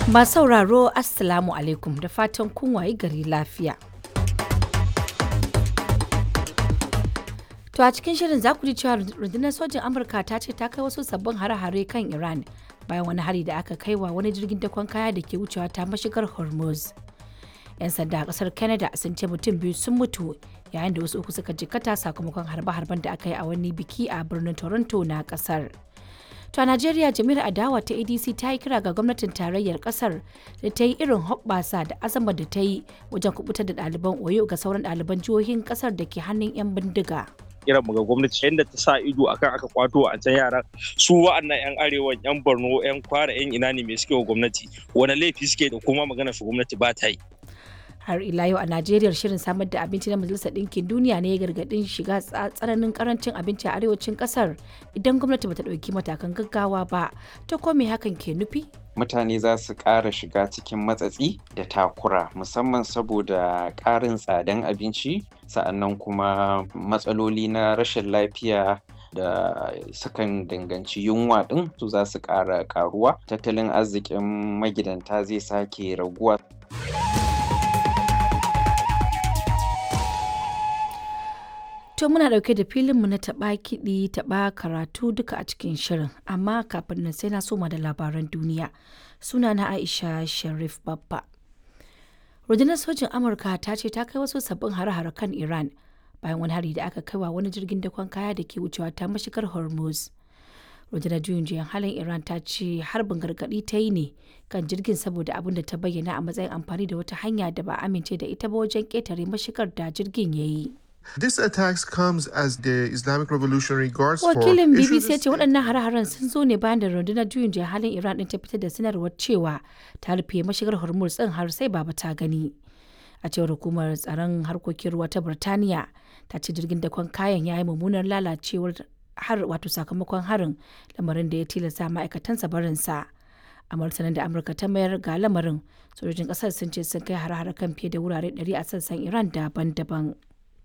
Masu sauraro Assalamu alaikum da fatan kun wayi gari lafiya. To a cikin shirin za ku ji cewa rundunar sojin Amurka ta ce ta kai wasu sabbin hare-hare kan Iran bayan wani hari da aka kai wa wani jirgin dakon kaya da ke wucewa ta mashigar Hormuz. 'Yan sanda a kasar Canada sun ce mutum biyu sun mutu yayin da wasu uku suka jikkata sakamakon harbe-harben da aka yi a wani biki a birnin Toronto na kasar. To a Najeriya jami'ar adawa ta ADC ta yi kira ga gwamnatin tarayyar kasar da ta yi irin hoɓɓasa da azama da ta yi wajen kubutar da ɗaliban Oyo ga sauran ɗaliban jihohin kasar da ke hannun 'yan bindiga. kiran mu ga gwamnati yadda ta sa ido akan aka kwato a can yaran su wa'annan yan arewa yan borno yan kwara yan ina ne mai suke wa gwamnati wani laifi suke da kuma magana su gwamnati ba ta yi har ila yau a najeriya shirin samar da abinci na majalisar ɗinkin duniya ne ya gargaɗin shiga tsananin karancin abinci a arewacin ƙasar idan gwamnati bata ɗauki matakan gaggawa ba ta kome hakan ke nufi mutane za su ƙara shiga cikin matsatsi da takura musamman saboda ƙarin tsadan abinci sa'annan kuma matsaloli na rashin lafiya da sukan danganci yunwa ɗin su za su ƙara ƙaruwa tattalin arzikin magidanta zai sake raguwa To muna ɗauke da filinmu na taɓa kiɗi taɓa karatu duka a cikin shirin amma kafin nan sai na soma da labaran duniya suna na Aisha Sharif Babba. Rundunar sojin Amurka ta ce ta kai wasu sabbin hare-hare kan Iran bayan wani hari da aka kai wa wani jirgin dakon kaya da ke wucewa ta mashigar Hormuz. Rundunar juyin juyan halin Iran ta ce harbin gargaɗi ta yi ne kan jirgin saboda abin da ta bayyana a matsayin amfani da wata hanya da ba amince da ita ba wajen ƙetare mashigar da jirgin ya yi. This attacks comes as the Islamic Revolutionary Guards Wakilin Corps BBC ya ce waɗannan hare-haren sun zo ne bayan da rundunar juyin juya halin Iran ɗin ta fitar da sanarwar cewa ta rufe mashigar Hormuz ɗin har sai baba ta gani. A cewar hukumar tsaron harkokin ruwa ta Birtaniya ta ce jirgin dakon kayan ya yi mummunar lalacewar har wato sakamakon harin lamarin da ya tilasta ma'aikatansa barinsa. a martanin da amurka ta mayar ga lamarin sojojin kasar sun ce sun kai hare-hare kan fiye da wurare 100 a sassan iran daban-daban